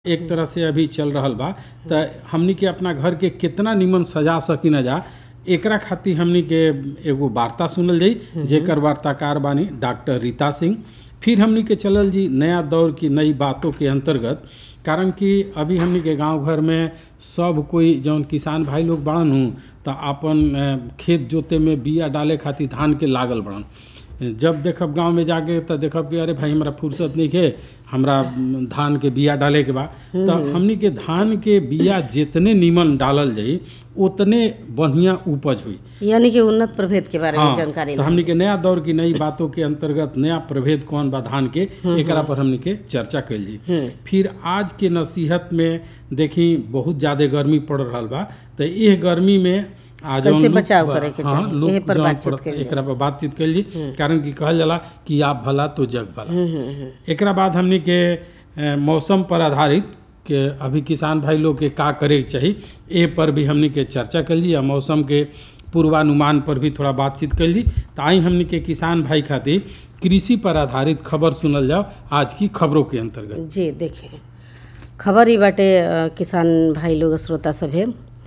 एक तरह से अभी चल रहल बा त हमनी के अपना घर के कितना निमन सजा सकिन जा एकरा खातिर हमनी के एगो वार्ता सुनल जाई जेकर वार्ताकार बानी डॉक्टर रीता सिंह फिर हमनी के चलल जी नया दौर की नई बातों के अंतर्गत कारण कि अभी हमनी के गांव घर में सब कोई जौन किसान भाई लोग बड़न हूँ त अपन अ, खेत जोते में बिया डाले खातिर धान के लागल बड़न जब देखब गांव में जाके त देखब कि अरे भाई हमरा फुर्सत नहीं है हमरा म, धान के बिया डाले के बा तो हमनी के धान के बिया जितने नीमन डालल जाई उतने बढ़िया उपज हुई यानी कि उन्नत प्रभेद के बारे में हाँ, जानकारी तो हमनी के नया दौर की नई बातों के अंतर्गत नया प्रभेद कौन बा धान के एकरा पर हमनी के चर्चा कैल जी फिर आज के नसीहत में देखी बहुत ज्यादा गर्मी पड़ रहल बा तो यह गर्मी में आज कैसे लोग बचाव बा- करे के हाँ, चाही? लोग एहे पर जौन बातचीत पड़- कइल जाई। एकरा पर बातचीत कैल जी कारण कि कहल जाला कि आप भला तो जग भला एकरा बाद हमनी के अ, मौसम पर आधारित के अभी किसान भाई लोग के का करे के चाही ए पर भी हमनी के चर्चा कर ली आ मौसम के पूर्वानुमान पर भी थोड़ा बातचीत कर ली तो आई हमनी के किसान भाई खातिर कृषि पर आधारित खबर सुनल जाओ आज की खबरों के अंतर्गत जी देखिए खबर ही बाटे अ, किसान भाई लोग श्रोता सभे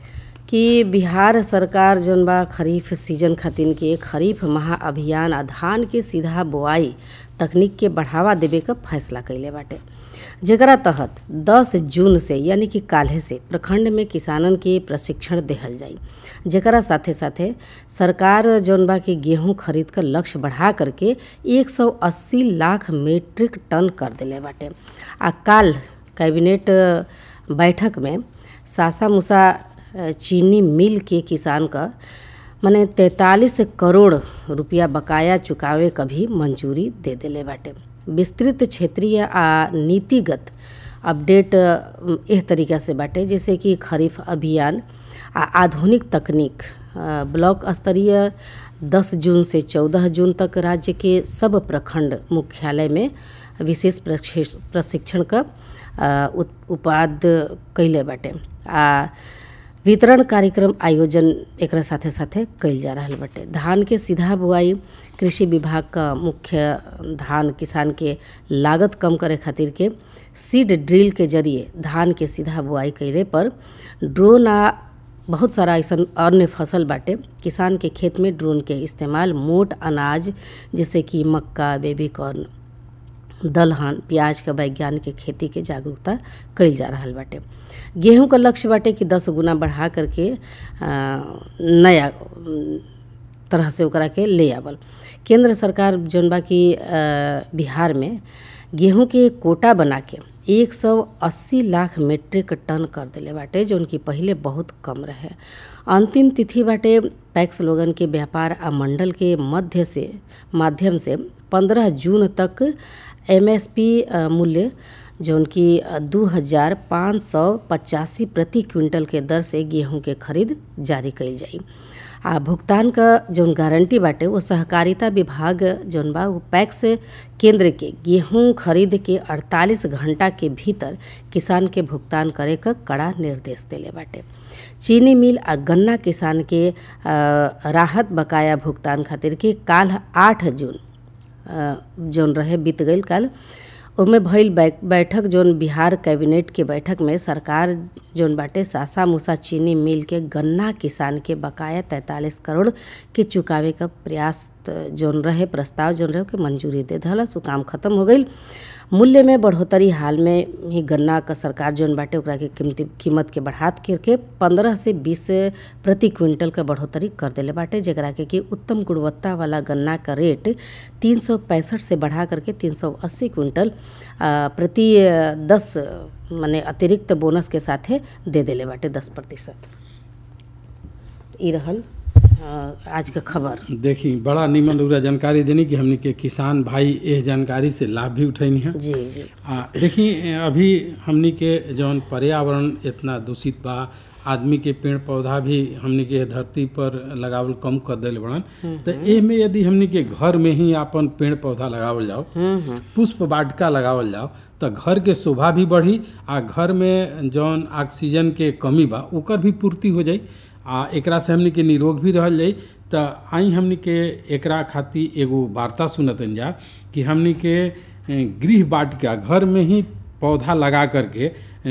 कि बिहार सरकार जौन बा खरीफ सीजन खातिर के खरीफ महाअभियान आ धान के सीधा बोआई तकनीक के बढ़ावा देवे का फैसला कैले बाटे जेकरा तहत 10 जून से यानी कि काल्हे से प्रखंड में किसानन के प्रशिक्षण देहल जाई जेकरा साथे साथे सरकार जौन बा के गेहूं खरीद कर लक्ष्य बढ़ा करके 180 लाख मीट्रिक टन कर देले बाटे आ काल कैबिनेट बैठक में सासा मुसा अ, चीनी मिल के किसान का मने तैंतालीस करोड़ रुपया बकाया चुकावे क भी मंजूरी दे देले बाटे विस्तृत क्षेत्रीय आ नीतिगत अपडेट अ, एह तरीका से बाटे जैसे कि खरीफ अभियान आ आधुनिक तकनीक अ, ब्लॉक स्तरीय 10 जून से 14 जून तक राज्य के सब प्रखंड मुख्यालय में विशेष प्रशिक्ष- प्रशिक्षण का अ, उत- उपाद कैले बाटे आ वितरण कार्यक्रम आयोजन एकरा साथे साथे कइल जा रहल बाटे धान के सीधा बुआई कृषि विभाग का मुख्य धान किसान के लागत कम करे खातिर के सीड ड्रिल के जरिए धान के सीधा बुआई कैले पर ड्रोन आ बहुत सारा ऐसन अन्य फसल बाटे किसान के खेत में ड्रोन के इस्तेमाल मोट अनाज जैसे कि मक्का बेबी कॉर्न दलहन प्याज के वैज्ञानिक खेती के जागरूकता कइल जा रहल बाटे गेहूं का लक्ष्य बाटे कि दस गुना बढ़ा करके आ, नया अम, तरह से ओकरा के ले आवल केंद्र सरकार जौन बा कि आ, बिहार में गेहूं के कोटा बना के 180 लाख मीट्रिक टन कर देले बाटे जौन कि पहिले बहुत कम रहे अंतिम तिथि बाटे पैक्स लोगन के व्यापार आ मंडल के मध्य से माध्यम से 15 जून तक एमएसपी अ, मूल्य जौन कि दू हजार पाँच सौ पचासी प्रति क्विंटल के दर से गेहूं के खरीद जारी कइल जाई आ भुगतान का जौन गारंटी बाटे वो सहकारिता विभाग जौन बा वो पैक्स केंद्र के गेहूं खरीद के 48 घंटा के भीतर किसान के भुगतान करे का कड़ा निर्देश देले बाटे चीनी मिल आ गन्ना किसान के अ, राहत बकाया भुगतान खातिर के काल आठ जून अ, जौन रहे बीत गईल काल ओमे भइल बै- बैठक जौन बिहार कैबिनेट के बैठक में सरकार जौन बाटे सासा मूसा चीनी मिल के गन्ना किसान के बकाया तैंतालीस करोड़ के चुकावे का प्रयास त- जौन रहे प्रस्ताव जौन रहे के मंजूरी दे दहलस वो काम खत्म हो गईल मूल्य में बढ़ोतरी हाल में ही गन्ना का सरकार जौन बाटे ओकरा के कीमती कीमत के बढ़ात करके पंद्रह से बीस प्रति क्विंटल का बढ़ोतरी कर देले बाटे जेकरा के कि उत्तम गुणवत्ता वाला गन्ना का रेट तीन सौ पैंसठ से बढ़ा करके तीन सौ अस्सी क्विंटल आ, प्रति अ, दस माने अतिरिक्त बोनस के साथे दे देले बाटे दस प्रतिशत ई रहल अ, आज का खबर देखी बड़ा निमन रउरा जानकारी देनी कि हमनी के किसान भाई एह जानकारी से लाभ भी उठैनी है जी जी आ देखी अभी हमनी के जौन पर्यावरण इतना दूषित बा आदमी के पेड़ पौधा भी हमनी के धरती पर लगावल कम कर देले बड़न तो एमे यदि हमनी के घर में ही आपन पेड़ पौधा लगावल जाओ हम्म हम्म पुष्प वाटिका लगावल जाओ तो घर के शोभा भी बढ़ी आ घर में जौन ऑक्सीजन के कमी बा ओकर भी पूर्ति हो जाई आ एकरा से हमनी के निरोग भी रहल जाई तो आई हमनी के एकरा खातिर एगो वार्ता सुनतन जा कि हमनी के ए, गृह वाटिका घर में ही पौधा लगा करके